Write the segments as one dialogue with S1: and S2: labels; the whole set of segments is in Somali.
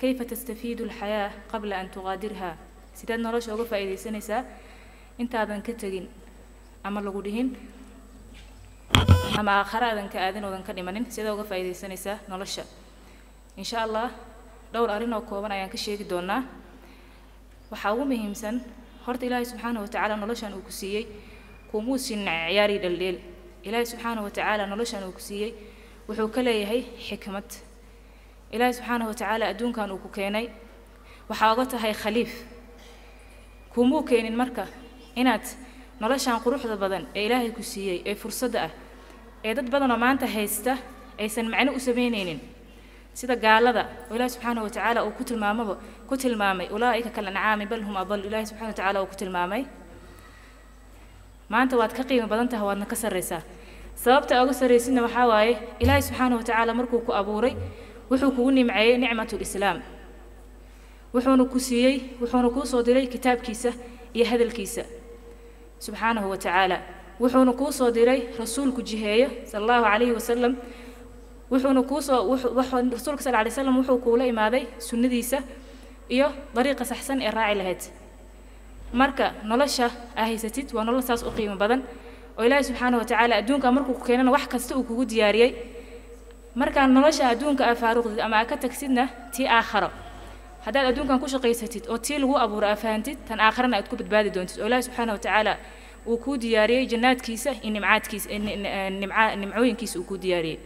S1: kayfa tastafiidu alxayaa qabla an tuqaadirha sideed nolosha uga faa'iidaysanaysaa intaadan ka tegin ama lagu dhihin ama aakhare aadan ka aadin oodan ka dhimanin sidee uga faa'iidaysanaysaa nolosha insha allah dhowr arrin oo kooban ayaan ka sheegi doonaa waxaa ugu muhiimsan horta ilaahay subxaana wa tacaala noloshan uu ku siiyey kumuu siin ciyaari dhaldheel ilaahay subxaana wa tacaala noloshan uu ku siiyey wuxuu ka leeyahay xikmad ilaahay subxaana wa tacaala adduunkan uu ku keenay waxaa oga tahay khaliif kumuu keenin marka inaad noloshan quruxda badan ee ilaahay ku siiyey ee fursadda ah ee dad badanoo maanta haysta aysan macno u samaynaynin sida gaalada oo ilaahi subxaana wa tacaala uu ku tilmaamaba ku tilmaamay ulaa'ika kalancaami bal hum adal ilaahi subxana wa tacaala uu ku tilmaamay maanta waad ka qiimo badan tahay waadna ka sarraysaa sababta uga sarraysidna waxaa waaye ilaahi subxaana wa tacaala markuu ku abuuray wuxuu kugu nimceeyey nicmatu lislaam wuxuuna ku siiyey wuxuuna kuu soo diray kitaabkiisa iyo hadalkiisa subxaanahu wa tacaala wuxuuna kuu soo diray rasuulku jiheeyo sala allahu calayhi wasalam wuxuuna kuu soo rasuulka sal lay slam wuxuu kuula imaaday sunnadiisa iyo dariiqa saxsan ee raaci lahayd marka nolosha aa haysatid waa nolol saas u qiimo badan oo ilaahi subxaana wa tacaala adduunka markuu ku keenana wax kasta uu kugu diyaariyey markaa nolosha adduunka aa faaruqdid ama aa ka tagsidna tii aakharo haddaad adduunkan ku shaqaysatid oo tii lagu abuuro aa fahantid tan aakharana aad ku badbaadi doontid oo ilaahi subxaana wa tacaala uu kuu diyaariyey jannaadkiisa iyo nimcaadkiisa nimcooyinkiisa uu kuu diyaariyey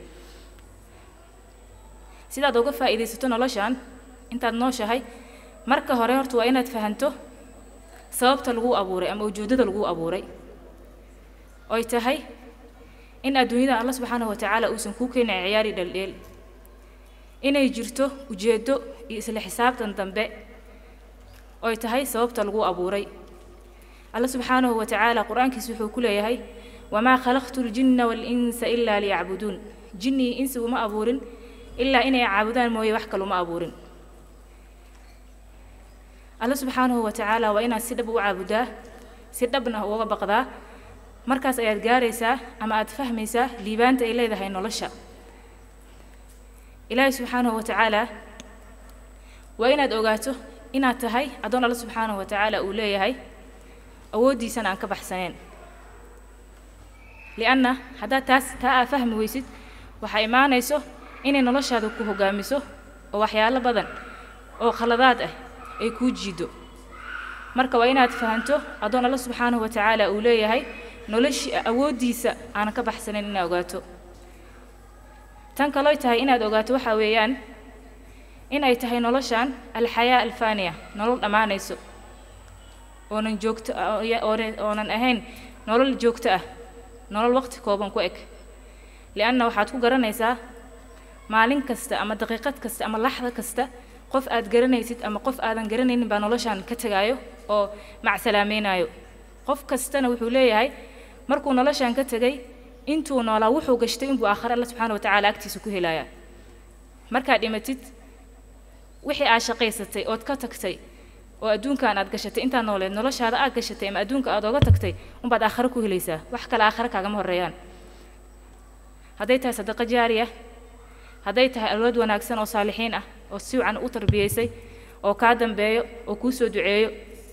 S1: sidaad uga faa'iidaysato noloshan intaad nooshahay marka hore horta waa inaad fahanto sababta laguu abuuray ama ujeeddada laguu abuuray oy tahay in adduunyada alla subxaanahu wa tacaala uusan kuu keenin ciyaari dhaldheel inay jirto ujeeddo iyo isla xisaabtan dambe oy tahay sababta laguu abuuray alla subxaanahu wa tacaala qur-aankiisa wuxuu ku leeyahay wamaa khalaqtu ljinna waalinsa ilaa liyacbuduun jinni iyo insi uma abuurin ilaa inay caabudaan mooye wax kaluma abuurin alla subxaanahu wa tacaala waa inaad si dhab u caabudaa si dhabna uga baqdaa markaas ayaad gaaraysaa ama aad fahmaysaa liibaanta ay leedahay nolosha ilaahi subxaanahu wa tacaala waa inaad ogaato inaad tahay addoon alla subxaanahu wa tacaala uu leeyahay awooddiisana aan ka baxsaneen lianna haddaad taas taa aa fahmi weysid waxaa imaanayso inay noloshaada ku hoggaamiso oo waxyaalo badan oo khaladaad ah ay kuu jiido marka waa inaad fahanto addoon alla subxaanahu wa tacaala uu leeyahay noloshii awooddiisa aanan ka baxsanayn inaad ogaato tan kalooy tahay inaad ogaato waxaa weeyaan in ay tahay noloshan alxayaa alfaaniya nolol dhammaanayso oonan joogto oonan ahayn nolol joogto ah nolol waqti kooban ku eg lianna waxaad ku garanaysaa maalin kasta ama daqiiqad kasta ama laxda kasta qof aad garanaysid ama qof aadan garanaynin baa noloshan ka tegaayo oo macsalaameynaayo qof kastana wuxuu leeyahay markuu noloshan ka tegay intuu noolaa wuxuu gashtay inbuu aakhare alla subxaana wa tacaala agtiisa ku helayaa markaad dhimatid wixii aad shaqaysatay ood ka tagtay oo adduunkan aad gashatay intaad nooleed noloshaada aad gashatay ama adduunka aad oga tagtay unbaad aakhare ku helaysaa wax kale aakhare kaagama horreeyaan hadday tahay sadaqa jaariya hadday tahay alwad wanaagsan oo saalixiin ah oo si wacan u tarbiyaysay oo kaa dambeeyo oo kuu soo duceeyo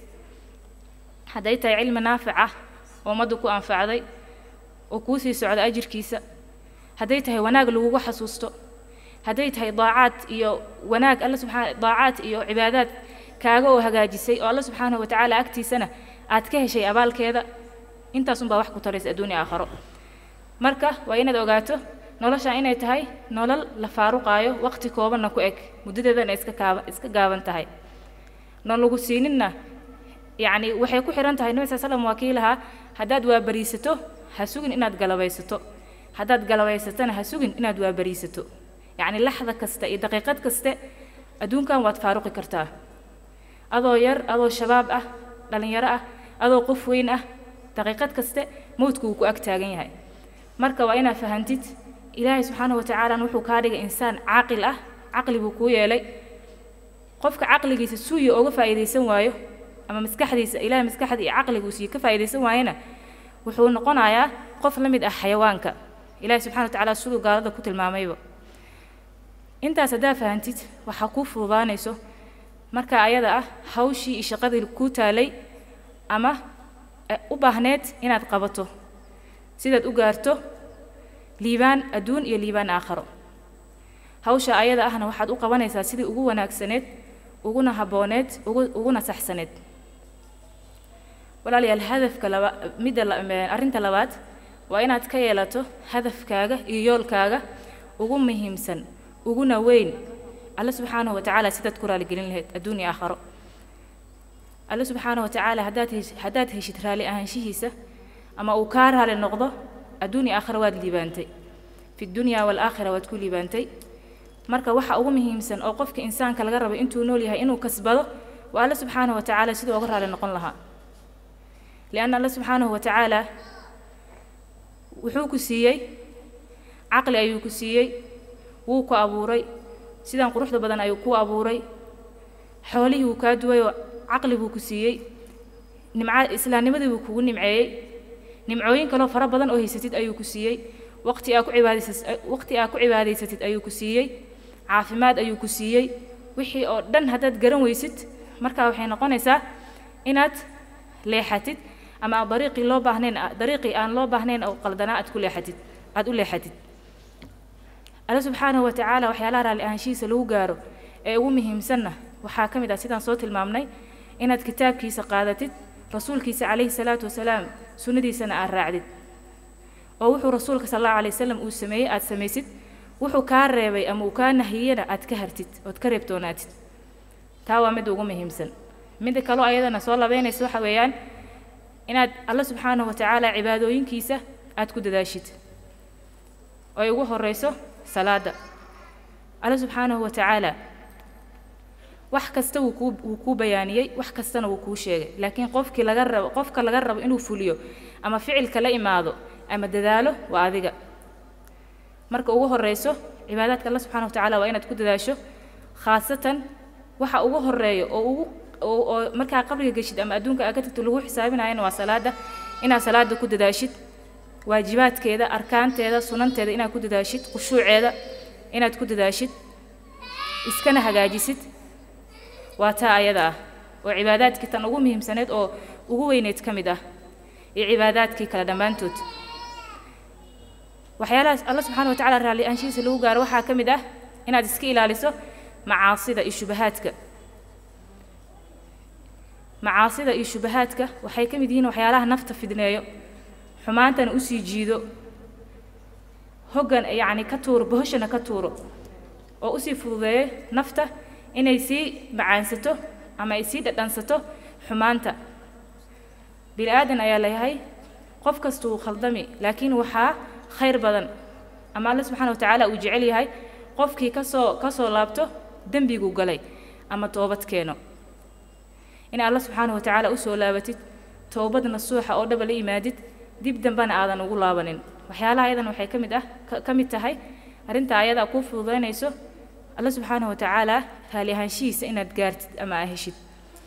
S1: hadday tahay cilmi naafic ah oo ummaddu ku anfacday oo kuu sii socda ajirkiisa hadday tahay wanaag lagugu xasuusto hadday tahay daacaad iyo wanaag alla subxaana daacaad iyo cibaadaad kaaga oo hagaajisay oo alla subxaanahu wa tacaala agtiisana aad ka heshay abaalkeeda intaas unbaa wax ku taraysa adduunya aakharo marka waa inaad ogaato noloshan inay tahay nolol la faaruqaayo waqti koobanna ku eg muddadeedana iska kaaba iska gaaban tahay noon lagu siininna yacni waxay ku xihan tahay nabi sal slam waa kii lahaa haddaad waabariisato ha sugin inaad galabaysato haddaad galabaysatona ha sugin inaad waabariisato yacni laxda kasta iyo daqiiqad kaste adduunkan waad faaruqi kartaa adoo yar adoo shabaab ah dhallinyaro ah adoo qof weyn ah daqiiqad kaste mowdku wuu ku ag taagan yahay marka waa inaad fahantid ilaahay subxaanahu wa tacaalana wuxuu kaa dhigay insaan caaqil ah caqli buu kuu yeelay qofka caqligiisa suuya ooga faa'iidaysan waayo ama maskaxdiisa ilaahay maskaxda iyo caqliga uu siiye ka faa'iidaysan waayana wuxuu noqonayaa qof la mid ah xayawaanka ilaahay subxana wa tacaala siduu gaalada ku tilmaamayba intaas haddaa fahantid waxaa kuu fududaanayso marka ayada ah hawshii iyo shaqadii kuu taalay ama u baahneed inaad qabato sidaad u gaarto liibaan adduun iyo liibaan aakharo hawsha ayada ahna waxaad u qabanaysaa sidii ugu wanaagsaneed uguna habbooneed ugu uguna saxsaneed walaalayaal hadafka laba midda arrinta labaad waa inaad ka yeelato hadafkaaga iyo yoolkaaga ugu muhiimsan uguna weyn alle subxaanahu watacaala sidaad ku raaligelin lahayd adduun iyo aakharo alle subxaanahu watacaala haddaad hesh haddaad heshid raali ahaanshihiisa ama uu kaa raali noqdo adduun iyo aakhiro waad liibaantay fi dunya waalaakhira waad ku liibaantay marka waxa ugu muhiimsan oo qofka insaanka laga rabo intuu nool yahay inuu kasbado waa alle subxaanahu watacaala siduu uga raali noqon lahaa lianna alle subxaanahu watacaala wuxuu ku siiyey caqli ayuu ku siiyey wuu ku abuuray sidaan quruxda badan ayuu ku abuuray xoolihii wuu kaa duway oo caqli buu ku siiyey nimca islaamnimadii buu kugu nimceeyey nimcooyin kaloo fara badan oo haysatid ayuu ku siiyey waqti aa ku cibaadaysas waqti aa ku cibaadaysatid ayuu ku siiyey caafimaad ayuu ku siiyey wixii oo dhan haddaad garan weysid markaa waxay noqonaysaa inaad leexatid ama aad dariiqii loo baahnayn dariiqii aan loo baahnayn oo qaldanaa aad ku leexatid aad u leexatid alle subxaanahu watacaala waxyaalaha raalli ahaanshihiisa lagu gaaro ee ugu muhiimsanna waxaa ka mid ah sidaan soo tilmaamnay inaad kitaabkiisa qaadatid rasuulkiisa calayhi salaatu wasalaam sunnadiisana aad raacdid oo wuxuu rasuulka sal allahu alay wasalam uu sameeyey aad samaysid wuxuu kaa reebay ama uu kaa nahiyena aad ka hartid ood ka reebtoonaatid taa waa midda ugu muhiimsan midda kaloo ayadana soo labeynaysa waxa weeyaan inaad alle subxaanahu watacaala cibaadooyinkiisa aad ku dadaashid oo ay ugu horeyso salaada alle subxaanahu watacaala wax kasta wuu kuu wuu kuu bayaaniyey wax kastana wuu kuu sheegay laakiin qofkii laga rabo qofka laga rabo inuu fuliyo ama ficilka la imaado ama dadaalo waa adiga marka ugu horeyso cibaadaadka alle subxana watacaala waa inaad ku dadaasho khaasatan waxa ugu horeeyo oo ugu oo markaa qabriga geshid ama adduunka aa ka tagto lagu xisaabinayana waa salaada inaad salaada ku dadaashid waajibaadkeeda arkaanteeda sunanteeda inaad ku dadaashid khushuuceeda inaad ku dadaashid iskana hagaajisid waa taa ayada ah oo cibaadaadkii tan ugu muhiimsaneed oo ugu weyneyd ka mid ah iyo cibaadaadkii kale dhammaantood waxyaalahaas alla subxana wa tacala raalli aanshihiisa lagu gaaro waxaa ka mid ah inaad iska ilaaliso macaasida iyo shubahaadka macaasida iyo shubahaadka waxay ka mid yihiin waxyaalaha nafta fidneeyo xumaantana usii jiido hoggan yacni ka tuuro bohoshana ka tuuro oo usii fududeeyo nafta inay sii macaansato ama ay sii dhadhansato xumaanta bini aadan ayaa layahay qof kasta wuu khaldami laakiin waxaa khayr badan ama alle subxana wa tacaala uu jecel yahay qofkii kasoo ka soo laabto dembiguu galay ama toobad keeno in alle subxaana wa tacaala usoo laabatid toobad nasuuxa oo dhaba la yimaadid dib dambena aadan ugu laabanin waxyaalaha ayadan waxay ka mid ah ka mid tahay arrinta ayadaa kuu fududaynayso alle subxaana wa tacaala raali ahaanshihiisa inaad gaartid ama aa heshid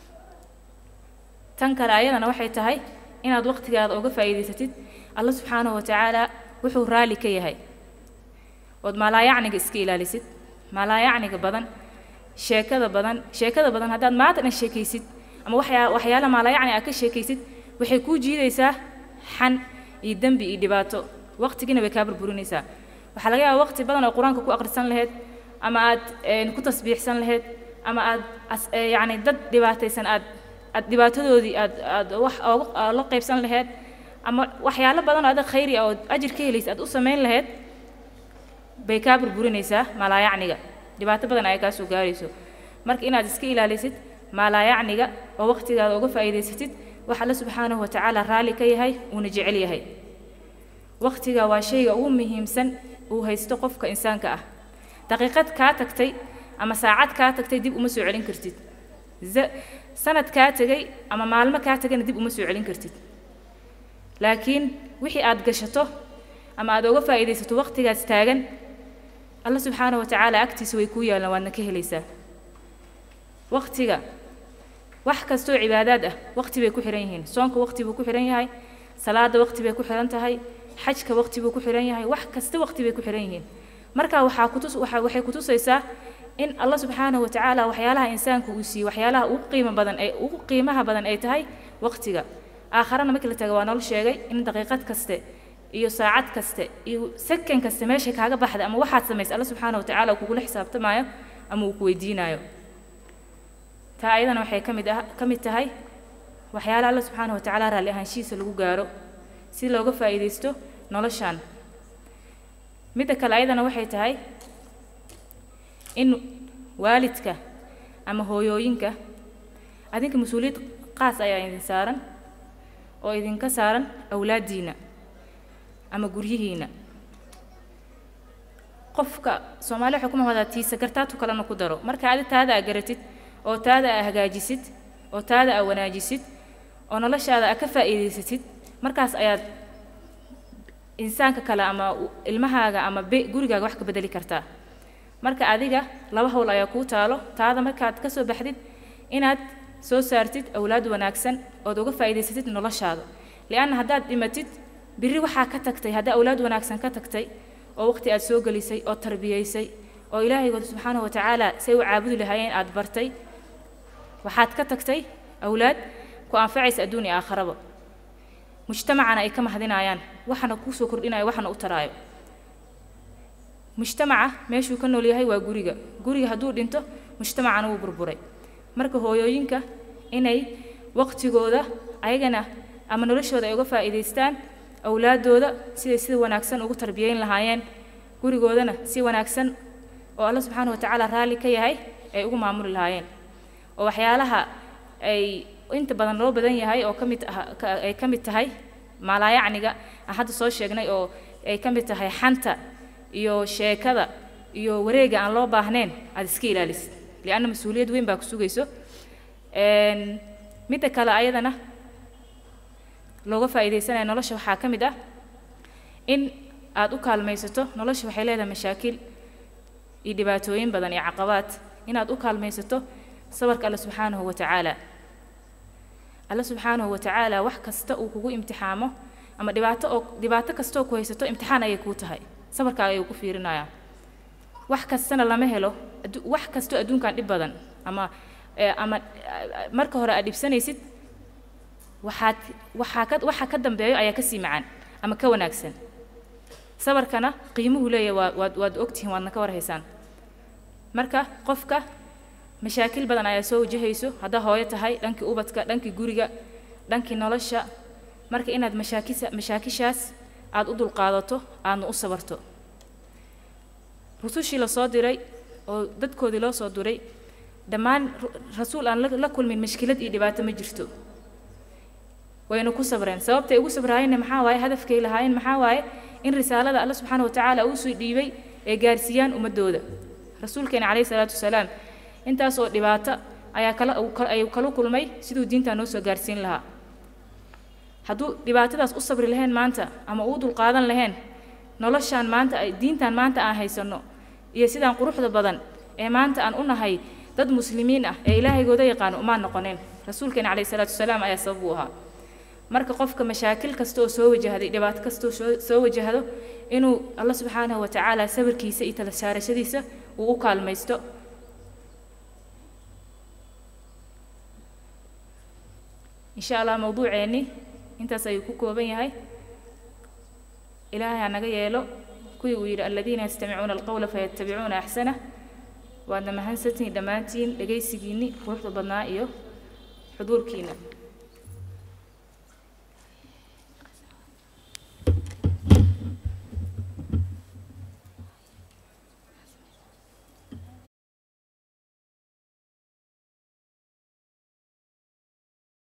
S1: tan kale ayadana waxay tahay inaad waqtigaada uga faa'iidaysatid alle subxaanahu wa tacaala wuxuu raali ka yahay ood maalaayacniga iska ilaalisid maalaayacniga badan sheekada badan sheekada badan haddaad maanta dhan sheekaysid ama waxyaa waxyaala maalaayacni aad ka sheekaysid waxay kuu jiidaysaa xan iyo dembi iyo dhibaato waqtigiina way kaa burburinaysaa waxaa laga yaabaa waqti badan oo qur-aanka ku akhrisan lahayd ama aad ku tasbiixsan lahayd ama aad yacni dad dhibaataysan aad aad dhibaatadoodii aad aad wax ooga la qaybsan lahayd ama waxyaalo badan oo adag khayri ah oo ajir ka helaysa aad u samayn lahayd bay kaa burburinaysaa maalaayacniga dhibaato badan ayaa kaa soo gaarayso marka inaad iska ilaalisid maalaayacniga oo waqtigaada uga faa'iidaysatid wax alle subxaanahu wa tacaala raalli ka yahay uuna jecel yahay waqtiga waa shayga ugu muhiimsan uu haysto qofka insaanka ah daqiiqad kaa tagtay ama saacad kaa tagtay dib uma soo celin kartid sanad kaa tegay ama maalmo kaa tegayna dib uma soo celin kartid laakiin wixii aad gashato ama aad uga faa'iidaysato waqtigaas taagan alla subxaana wa tacaala agtiisa way kuu yaallaan waadna ka helaysaa waqtiga wax kastoo cibaadaad ah waqti bay ku xihan yihiin soonka waqti buu ku xihan yahay salaada waqti bay ku xihan tahay xajka waqti buu ku xihan yahay wax kasta waqti bay ku xihan yihiin marka waxaa kutus waxaa waxay kutusaysaa in allah subxaanahu watacaala waxyaalaha insaanku uu siiyo waxyaalaha ugu qiimo badan ee ugu qiimaha badan ay tahay waqtiga aakharana markii la tago waa noo sheegay in daqiiqad kaste iyo saacad kaste iyo sakan kaste meeshay kaaga baxda ama waxaad samaysay alla subxaana watacaala uu kugula xisaabtamaayo ama uu ku weydiinayo taa ayadana waxay ka mid ah ka mid tahay waxyaalaha alla subxaana watacaala raalli ahaanshihiisa lagu gaaro si looga faa'iidaysto noloshan midda kale ayadana waxay tahay in waalidka ama hooyooyinka adinka mas-uuliyad qaas ayaa idin saaran oo idinka saaran awlaaddiina ama guryihiina qofka soomaali waxay ku mahmadaa tiisa gartaatu kalena ku daro marka adi taada aa garatid oo taada aa hagaajisid oo taada aa wanaajisid oo noloshaada aa ka faa'iidaysatid markaas ayaad insaanka kale ama ilmahaaga ama be gurigaaga wax ka bedeli kartaa marka adiga laba howl ayaa kuu taalo taada markaad ka soo baxdid inaad soo saartid awlaad wanaagsan ood uga faa'iidaysatid noloshaada li'anna haddaad dhimatid birri waxaa ka tagtay haddaa awlaad wanaagsan ka tagtay oo waqti aad soo gelisay oo tarbiyaysay oo ilaahaygood subxaanahu watacaala say u caabudi lahaayeen aad bartay waxaad ka tagtay awlaad ku anfacaysa adduun iyo aakharaba mujtamacana ay ka mahadinayaan waxana kuu soo kordhinayo waxana u taraayo mujtamaca meeshuu ka nool yahay waa guriga guriga hadduu dhinto mujtamacana wuu burburay marka hooyooyinka inay waqtigooda ayagana ama noloshooda ay uga faa'iidaystaan awlaaddooda siday sida wanaagsan ugu tarbiyayn lahaayeen gurigoodana si wanaagsan oo alla subxaana watacaala raalli ka yahay ay ugu maamuli lahaayeen oo waxyaalaha ay inta badan loo badan yahay oo ka mid ay ka mid tahay maalaayacniga aan hadda soo sheegnay oo ay ka mid tahay xanta iyo sheekada iyo wareega aan loo baahnayn aad iska ilaalisid lianna mas-uuliyad weyn baa ku sugayso midda kale ayadana looga faa'iidaysanaya nolosha waxaa ka mid ah in aad u kaalmaysato nolosha waxay leedahay mashaakil iyo dhibaatooyin badan iyo caqabaad inaad u kaalmaysato sabarka alle subxaanahu wa tacaala alle subxaanahu wa tacaala wax kasta uu kugu imtixaamo ama dhibaato oo dhibaato kastoo ku haysato imtixaan ayay kuu tahay sabarkaaga ayuu ku fiirinayaa wax kastana lama helo wax kastoo adduunkan dhib badan ama ama marka hore aad dhibsanaysid waxaad waxaa ka waxa ka dambeeyo ayaa ka sii macaan ama ka wanaagsan sabarkana qiimuhu leeyahay waa waad waad ogtihiin waadna ka warhaysaan marka qofka mashaakil badan ayaa soo wajahayso haddaa hooyo tahay dhankii ubadka dhankii guriga dhankii nolosha marka inaad mashaakisa mashaakishaas aad u dulqaadato aadna u sabarto rusushii lasoo diray oo dadkoodii loo soo diray dhammaan rasuul aan la kulmin mashkilad iyo dhibaato ma jirto wayna ku sabreen sababtay ugu sabraayeenna maxaa waaye hadafkay lahaayeen maxaa waaye in risaalada alla subxaana watacaala uu soo dhiibay ay gaarsiiyaan ummadooda rasuulkeena calayhi salaatu wasalaam intaas oo dhibaato ayaa kala ayuu kala kulmay siduu diintaa noo soo gaarsiin lahaa hadduu dhibaatadaas u sabri lahayn maanta ama uu dulqaadan lahayn noloshaan maanta diintan maanta aan haysanno iyo sidaan quruxda badan ee maanta aan u nahay dad muslimiin ah ee ilaahaygooda yaqaano umaan noqoneen rasuulkeena calayhi salaatu wasalaam ayaa sabab u ahaa marka qofka mashaakil kasta oo soo wajahday dhibaato kasta oo soo wajahdo inuu alla subxaanahu watacaala sabirkiisa iyo tala saarashadiisa uu u kaalmaysto insha allah mawduuceenni intaas ayuu ku kooban yahay ilaahay ha naga yeelo kuwii uu yidhi aladiina yastamicuuna alqowla fayattabicuuna axsanah waadna mahadsantihiin dhammaantiin dhegaysigiinni quruxda badnaa iyo xuduurkiina